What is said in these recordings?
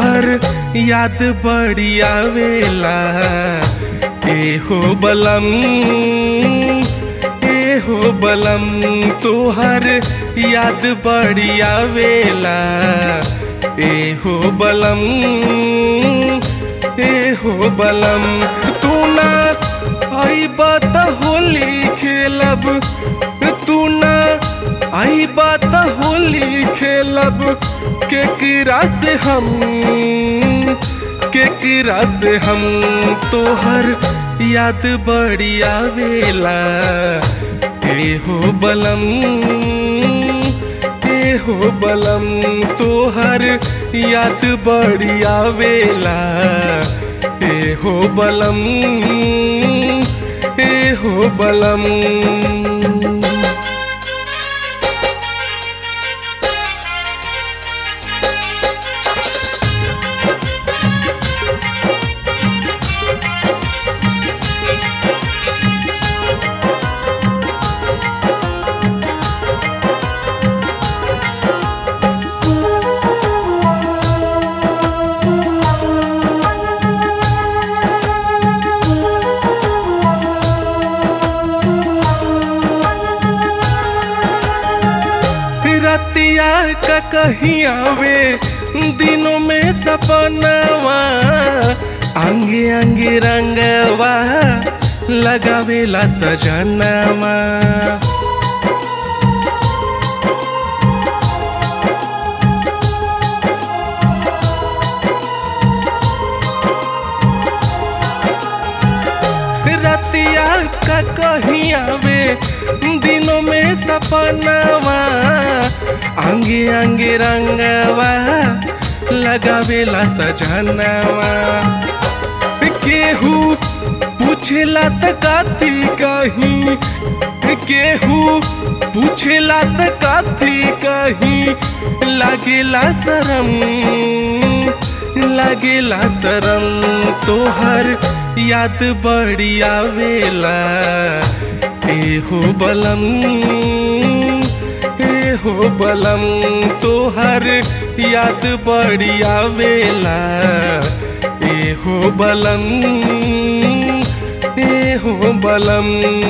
तोहर याद बड़ी आवेला ए हो बलम ए हो बलम तोहर याद बड़ी आवेला ए हो बलम ए हो बलम तू ना आई बात होली खेलब तू ना आई बात होली खेलब केकरा से हम केकरा से हम तोहर याद बड़ी आवेला ए हो बलम ए हो बलम तोहर याद बड़ी आवेला ए हो बलम ए हो बलम रतिया का कहीं आवे दिनों में सपनवा आंगे आंगे रंगवा लगावेला सजनवा रतिया का कहीं आवे दिनों में सपनवा आंगे आंगे रंगवा लगावेला सजनवा केहू पूछेला त काथी कहीं केहू पूछेला त काथी कहीं लागेला शरम लागेला शरम तोहर याद बड़ी आवेला ए हो बलम ए हो बलम तोहर याद बड़ी आवेला ए हो बलम ए हो बलम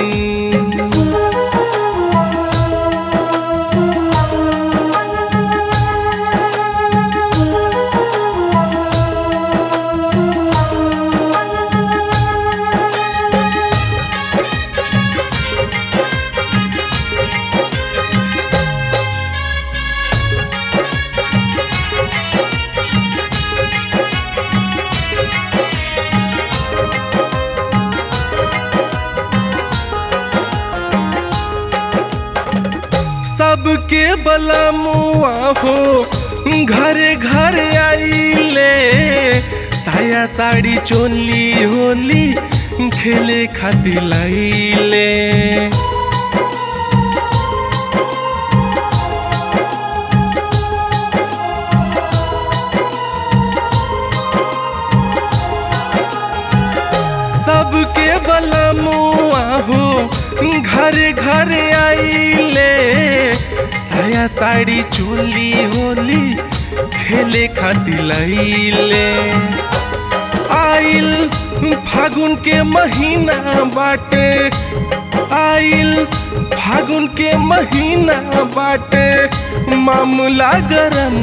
सबके बलमुआ हो घरे घर आइले साया साड़ी चोली होली खेले खातिर लाइले सबके बलमुआ हो घर घर आइले साया साड़ी चोली होली खेले खातिर लैले आइल फागुन के महीना बाटे आइल फागुन के महीना बाटे मामला गरम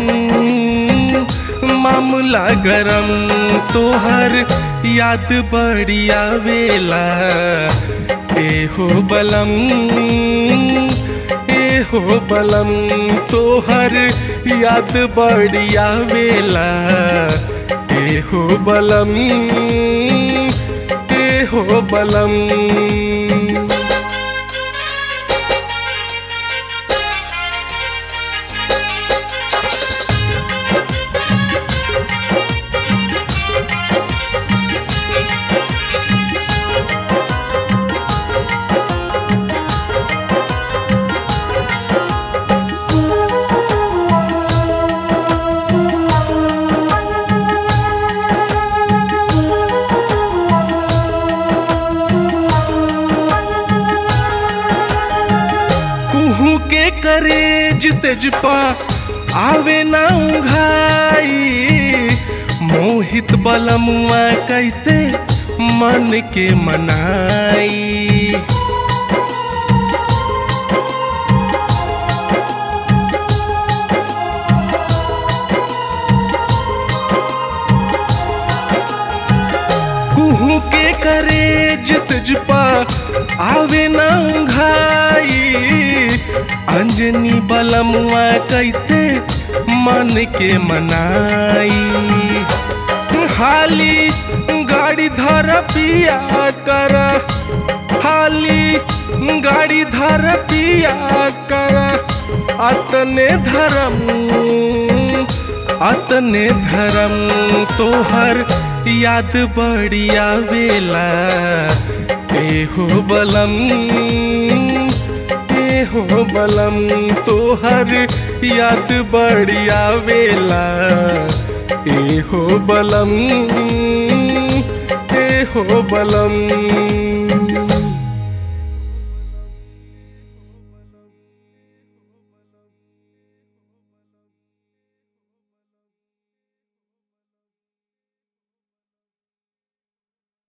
मामला गरम तोहर याद बड़ी आवेला ए हो बलम ए हो बलम तोहर याद बड़ी आवेला ए हो बलम ए हो बलम कुहू के करे जिसे जपा आवे ना उघाई मोहित बलमुआ कैसे मन के मनाई कुहू के करे जिस पा आवे ना घाई अंजनी बलमुआ कैसे मन के मनाई हाली गाड़ी धर पिया कर हाली गाड़ी धर पिया कर अतने धर्म अतने धर्म तोहर याद बढ़िया वेला ए हो बलम ए हो बलम तोहर याद बढ़िया वेला ए हो बलम ए हो बलम